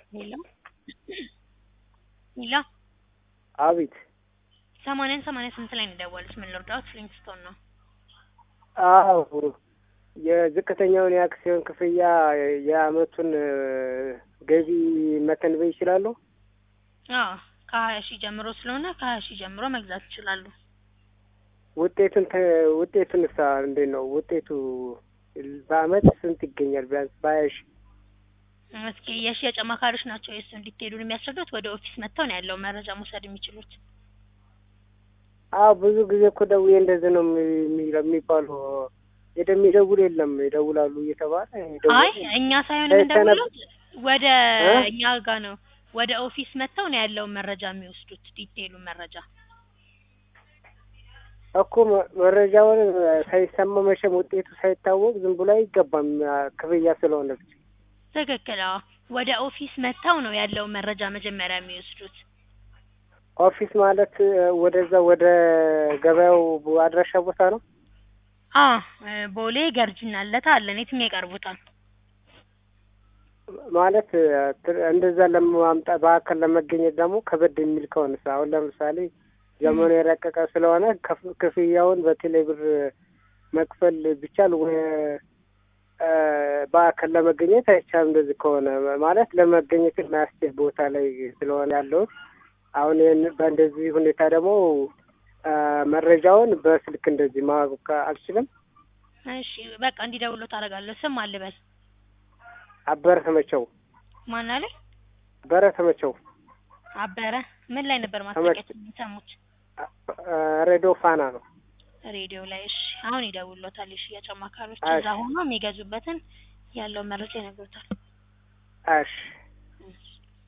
ሄሎ ሄሎ አቤት ሰማንያን ሰማንያ ስምንት ላይ ነው የደወሉት። ምን ልርዳዎት? ፍሊንግስቶን ነው። አዎ የዝቅተኛውን የአክሲዮን ክፍያ የአመቱን ገቢ መተንበይ ይችላሉ? አዎ ከሀያ ሺህ ጀምሮ ስለሆነ ከሀያ ሺህ ጀምሮ መግዛት ይችላሉ። ውጤቱን ተ- ውጤቱንስ እንዴት ነው ውጤቱ? በአመት ስንት ይገኛል? ቢያንስ በሀያ ሺህ እስኪ የሽያጭ አማካሪዎች ናቸው የእሱ እንዲትሄዱን የሚያስረዱት። ወደ ኦፊስ መጥተው ነው ያለው መረጃ መውሰድ የሚችሉት። አዎ ብዙ ጊዜ እኮ ደውዬ እንደዚህ ነው የሚ- የሚባሉ የሚደውል የለም ይደውላሉ እየተባለ ይደውል- አይ እኛ ሳይሆን ሳይሰነብ- የምንደውለው ወደ እ? እኛ ጋር ነው። ወደ ኦፊስ መጥተው ነው ያለውን መረጃ የሚወስዱት ዲቴይሉን መረጃ እኮ መ- መረጃውን ሳይሰማ መቼም ውጤቱ ሳይታወቅ ዝም ብሎ አይገባም ክፍያ ስለሆነ ብቻ። ትክክል። አዎ ወደ ኦፊስ መጥተው ነው ያለውን መረጃ መጀመሪያ የሚወስዱት። ኦፊስ ማለት ወደዛ ወደ ገበያው አድራሻ ቦታ ነው። አ ቦሌ ገርጂና ለታ አለን። የትኛው ይቀርቡታል? ማለት ት- እንደዛ ለማምጣት በአካል ለመገኘት ደግሞ ከበድ የሚል ከሆነ አሁን ለምሳሌ ዘመኑ የረቀቀ ስለሆነ ከፍ- ክፍያውን በቴሌ ብር መክፈል ቢቻል ወይ እ፣ በአካል ለመገኘት አይቻልም። እንደዚህ ከሆነ ማለት ለመገኘት የማያስችል ቦታ ላይ ስለሆነ ያለሁት አሁን ይህን በእንደዚህ ሁኔታ ደግሞ እ፣ መረጃውን በስልክ እንደዚህ ማወቅ አልችልም። እሺ በቃ እንዲደውሉ ታደርጋለሁ። ስም አልበል አበረ ተመቸው ማን አለ? አበረ ተመቸው አበረ ምን ላይ ነበር ማስታወቂያ የሚሰሙት? እ፣ ሬዲዮ ፋና ነው። ሬዲዮ ላይ። እሺ አሁን ይደውሎታል። የሽያጭ አማካሪዎች እሺ። እዛ ሆኖ የሚገዙበትን ያለውን መረጃ ይነግሩታል። እሺ